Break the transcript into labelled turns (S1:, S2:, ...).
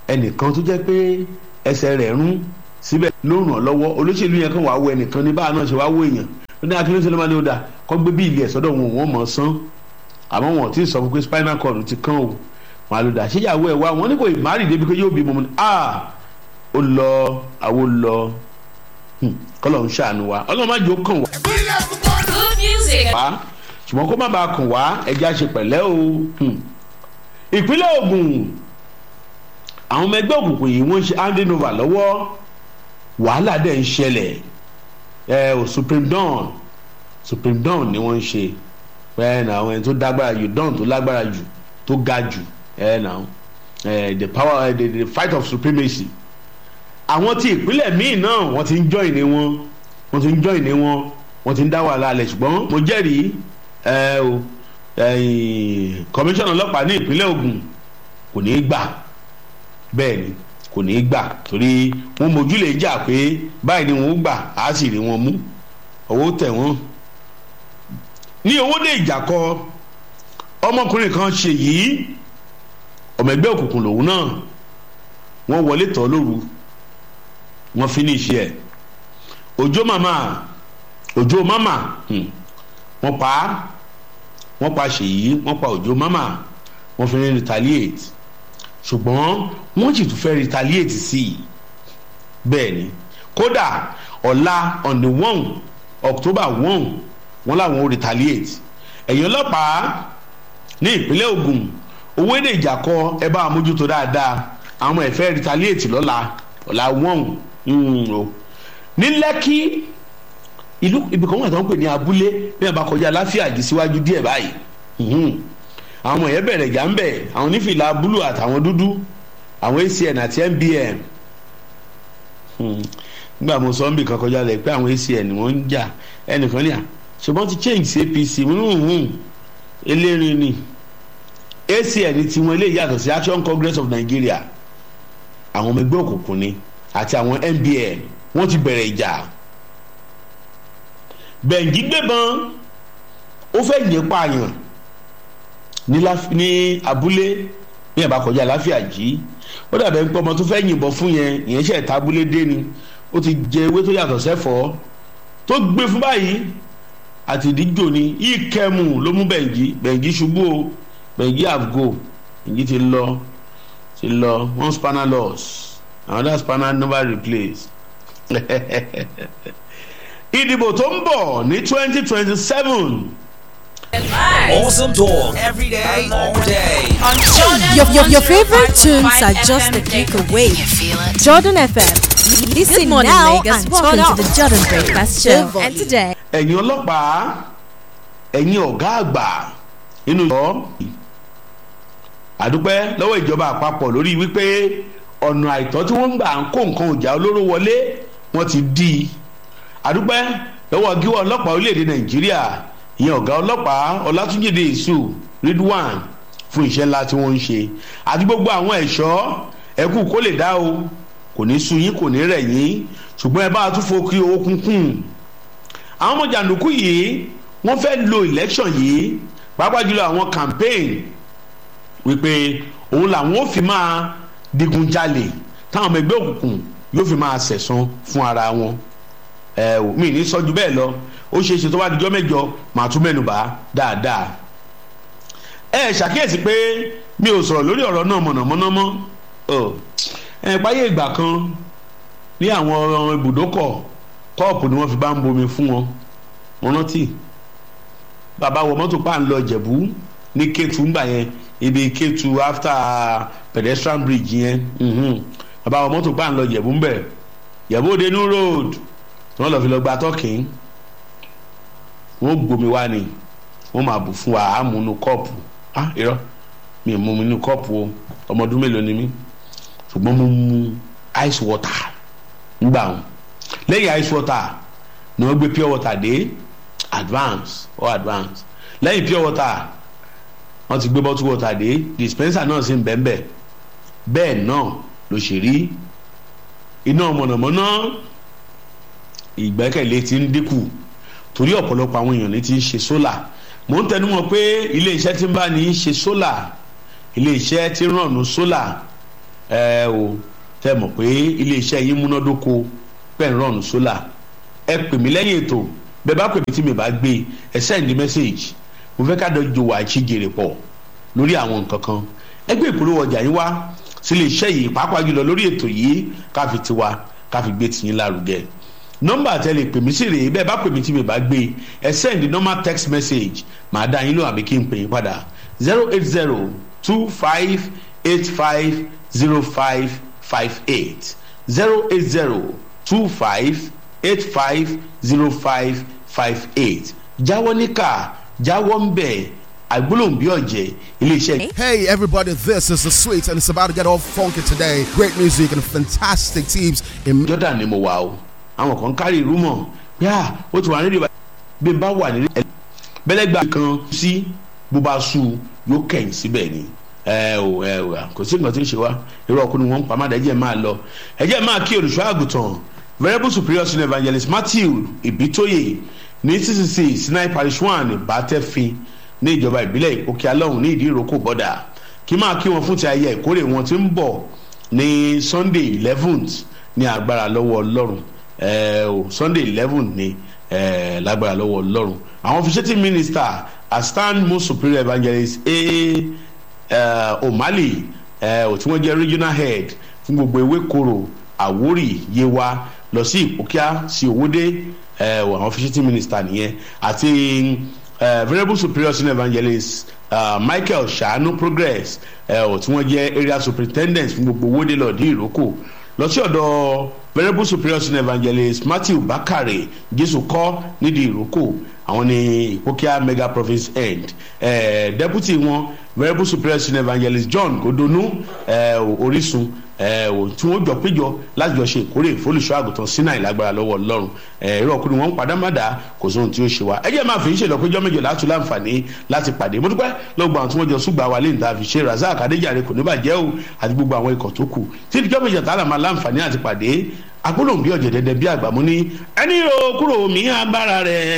S1: ẹnìkan tó jẹ́ pé ẹsẹ̀ rẹ̀ rún síbẹ̀ ló ràn án lọ́wọ́ olóṣèlú yẹn kàn wá wo ẹnìkan ní báà náà ṣe wá wo èèyàn ó ní akíní ṣe ló máa ní ó dà kọ́ gbé bí ilé ẹ̀ sọ́dọ̀ wọn wọ́n mọ̀ ọ́ sán àmọ́ wọn ò tí ì sọ fún pé spinal cord ti kán o wọn àlùdà ṣéyàwó ẹ̀ wá wọn ní kò ìmárì débi pé yóò bímọ ní a ó lọ àwo lọ kọ́lọ̀ ń ṣàánú wa ọlọ́run má jẹ́ ó kàn wá
S2: Good music.
S1: wá ṣùgbọ́n kó má bàa kàn wá ẹja ṣe pẹ̀lẹ́ o ìpínlẹ̀ Ògùn àwọn ọmọ ẹgbẹ́ òkùnkùn yìí wọ́n ń ṣe handing over lọ́wọ́ wàhálà dẹ̀ ń ṣẹlẹ̀ ẹ ò supreme dawn supreme dawn ni wọ́n ń ṣe ẹ nà àwọn ẹni tó dágbára jù dawn tó lágbára jù tó ga jù ẹ nà ẹ the power the, the fight of supremacy àwọn tí ìpínlẹ̀ míì náà wọ́n ti ń join ní wọn wọ́n ti ń join ní wọn wọ́n ti ń dá wàhálà alẹ̀ ṣùgbọ́n mo jẹ́rìí ẹ o kọmíṣánná ọlọ́pàá ní ìpínlẹ̀ Ògùn kò ní í gbà bẹ́ẹ̀ ni kò ní í gbà torí wọ́n mójúlé jà pé báyìí ni wọ́n gbà á sì rí wọn mú owó tẹ̀ wọ́n. ní owóde ìjàkọ ọmọkùnrin kan ṣe yìí ọmọ ẹgbẹ́ òkùnkùn lòun náà wọ́n wọlé tọ́ lóru wọ́n finish ẹ̀ òjò màmá òjò màmá wọ́n pa á wọ́n pa ṣèyí wọ́n pa òjò màmá wọ́n fi ní retaliate ṣùgbọ́n wọ́n sì tún fẹ́ retaliate sí i bẹ́ẹ̀ ni kódà ọ̀la on the one october one wọ́n làwọn ò retaliate ẹ̀yin ọlọ́pàá ní ìpínlẹ̀ Ògùn owó èdè ìjàkọ ẹ bá mójútó dáadáa àwọn ẹ̀ fẹ́ retaliate lọ́la ọ̀la one o ní Lẹ́kì ìlú ibìkan wọn àtàwọn pè ní abúlé bí wọn bá kọjá láfíàjì síwájú díẹ̀ báyìí àwọn ọmọ yẹn bẹ̀rẹ̀ jà ń bẹ̀ àwọn onífìlà búlù àtàwọn dúdú àwọn acn àti mbm nígbà mo sọ ń bì kan kọjá lẹ pé àwọn acn wọ́n ń jà ẹnìkan ní à ṣùgbọ́n ti change sí apc elérin ni acn tiwọn ilé yàtọ̀ sí action congress of nigeria àwọn ọmọ ẹgbẹ́ òkùnkùn ni àti àwọn mbm wọ́n ti bẹ̀rẹ̀ ìjà bẹ̀ǹgì gbẹ̀bọ̀n ó fẹ́ yẹn pààyàn ní ní abúlé ní ẹ̀ bá kọjá láfíà jí ó dàbẹ̀ ń pọ́ ọmọ tó fẹ́ yìnbọn fún yẹn ìyẹn ṣe ẹ̀ta abúlé dé ni ó ti jẹ ewé tó yàtọ̀ sẹ́fọ̀ọ́ tó gbé fún báyìí àti ìdíjò ni ìkẹmù ló mú bẹ̀ǹgì bẹ̀ǹgì ṣubú o bẹ̀ǹgì àgò bẹ̀ǹgì ti lọ ti lọ one spanner loss another spanner never replace ìdìbò tó ń bọ̀ ní twenty twenty seven.
S3: Awesome talk every day, all day.
S2: On Jordan
S4: Your, your, your favorite tunes are just a click away. Jordan FM. Listen
S5: Good morning,
S4: now
S5: Lagos.
S4: and
S5: Welcome
S4: turn up.
S5: to the Jordan Breakfast Show.
S4: Devil.
S5: And today,
S1: ẹ̀yin ọlọ́pàá ẹ̀yin ọ̀gá àgbà nínú ìjọ àdúpẹ́ lọ́wọ́ ìjọba àpapọ̀ lórí wípé ọ̀nà àìtọ́ tí wọ́n ń gbà ń kó nǹkan ìjà olóró wọlé wọ́n ti dí i àdúpẹ́ lọ́wọ́ gíwọ́ ọlọ́pàá orílẹ̀-èdè nàìjíríà ìyẹn ọ̀gá ọlọ́pàá ọlátúnjìdé èso ridwan fún iṣẹ́ ńlá tí wọ́n ń ṣe àti gbogbo àwọn ẹ̀ṣọ́ ẹkú kó lè dá o kò ní sú yín kò ní rẹ̀ yín ṣùgbọ́n ẹ bá a tún fokí owó kúnkún àwọn ọmọ jàǹdùkú yìí wọ́n fẹ́ lo election yìí pàápàá jùlọ àwọn campaign wípé òun làwọn ò fi máa digunjalè táwọn ọmọ ẹgbẹ́ òkùnkùn yóò fi máa sẹ̀san fún ara wọn ẹ ò mí ní sọ́jú bẹ́ẹ̀ lọ ó ṣeé ṣe tó bá dijọ́ mẹ́jọ màá tún mẹ́nubà dáadáa ẹ ṣàkíyèsí pé mi ò sọ̀rọ̀ lórí ọ̀rọ̀ náà mọ̀nàmọ́ná mọ́ ẹ páyé ìgbà kan ní àwọn ibùdókọ̀ kọ́ọ̀pù ni wọ́n fi bá ń bomi fún wọn wọn rántí bàbá wọ mọ́tò pa ń lọ jẹ̀bú ní kétu ńgbà yẹn ibi kétu after pedestrian bridge yẹn mhm. bàbá wọ mọ́tò pa ń lọ jẹ̀bú ńbẹ̀ jẹ̀bú òdenu road tí wọ́n lọ fi lọ gba tọ́kìn wọ́n gbomi wá ni wọ́n máa bù fún wa á mú inú kọ́ọ̀pù ah irọ́ mi ò mú mi inú kọ́ọ̀pù o ọmọ ọdún mélòó ni mí ṣùgbọ́n mo mu ice water ńgbà wọn lẹ́yìn ice water ni wọ́n gbé pure water dé advance or advance lẹ́yìn pure water wọ́n ti gbé bottle water dé dispenser náà sì ń bẹ́ẹ̀ bẹ́ẹ̀ náà ló ṣe rí iná mọ̀nàmọ́ná ìgbẹ́kẹ̀lé ti ń dínkù torí ọ̀pọ̀lọpọ̀ àwọn èèyàn ní ti ń ṣe sólà mò ń tẹnu mọ́ pé ilé iṣẹ́ tí ń bá ní í ṣe sólà ilé iṣẹ́ tí ń rànnú sólà ẹ o tẹ mọ̀ pé iléeṣẹ́ yín múnádóko pẹ̀ ń rọrùn sólà ẹ pè mí lẹ́yìn ètò bẹ́ẹ̀ bá pè mí tí mi bá gbé ẹ send message mo fẹ́ ká dọ́jọ́ wà á jèrè pọ̀ lórí àwọn nǹkan kan ẹgbẹ́ ìpolówó ọjà yín wá sílé iṣẹ́ yìí pàápàá jùlọ lórí ètò yìí ká fi tiwa ká fi gbé tiyín lárugẹ nọ́mbà tẹ́lẹ̀ pè mí sí rèé bẹ́ẹ̀ bá pè mí tí mi bá gbé ẹ send normal text message màá dá yín lò àbí kí n pè yín padà zero eight zero two five eight five zero five five eight zero eight zero two five eight five zero five five eight jáwọ́ níkà jáwọ́ ń bẹ̀ àgbólóhùn bí ọ̀jẹ̀ iléeṣẹ́.
S5: Hey everybody, this is the sweet and it's about to get all funky today. Great music and fantastic teams in
S1: jordan ni mo wà o àwọn kan kárí ìrú mọ̀ yá ó ti wà nídìí bá bí n bá wà nílé bẹ́lẹ́gbà kan sí bó bá sú yóò kẹ̀yìn síbẹ̀ ni ẹ ò ẹ ò kò sí nǹkan tí ń ṣe wá irú ọkùnrin wọn ń pa má dẹ́jẹ́ máa lọ ẹjẹ́ máa kí olùṣọ́ àgùntàn venerable superior senior evangelist matthew ibitoye ní ccc sinai parish one bàtẹ́fin ní ìjọba ìbílẹ̀ òkè alọ́hùn ní ìdí ìrókò bọ́dà kí máa kí wọn fún ti ayẹyẹ ìkórè wọn tí ń bọ̀ ní sunday eleventh ní agbára lọ́wọ́ ọlọ́run ẹ ò sunday eleven ní ẹ lágbára lọ́wọ́ ọlọ́run àwọn officiating minister astan most superior evangelist a omali ẹ ò tí wọ́n jẹ́ regional head fún gbogbo ewékoro àwórì yewa lọ sí ìpókíà sí òwòdé ẹ ò àwọn officiating minister nìyẹn àti uh, venerable superior senior evangelist uh, michael shanu progress uh, tí wọ́n jẹ́ area superintendent fún gbogbo owóde lọ́ọ̀dí ìrókò lọ sí ọ̀dọ̀ venerable superior senior evangelist matthew bakare jésù kọ́ nídìí ìrókò àwọn ní ìpókíà mega province end uh, deputy wọn venerable superior senior evangelist john godonu uh, orísun tí wọ́n jọ péjọ láti jọ ṣe ìkórè ìfólùṣọ́ àgùntàn sínú àìlágbára lọ́wọ́ ọlọ́run ẹ̀rọ ọkùnrin wọn ń padà má dà kò sóhun tí ó ṣe wá ẹ jẹ́ máa fi ń ṣèlọ péjọ méjọ láti láǹfààní láti pàdé mo dúpẹ́ lọ́gbọ̀n àwọn tí wọ́n jọ súgbà wa lè ń ta fi ṣe razak adéjàre kò ní bàjẹ́ o àti gbogbo àwọn ikọ̀ tó kù tí ìjọ méjọ tààlà máa láǹfààní àti pàdé agbólóhùn bí ọ̀jẹ̀dẹ̀dẹ̀ bí àgbàmú ní ẹni ro kúrò mí agbára rẹ̀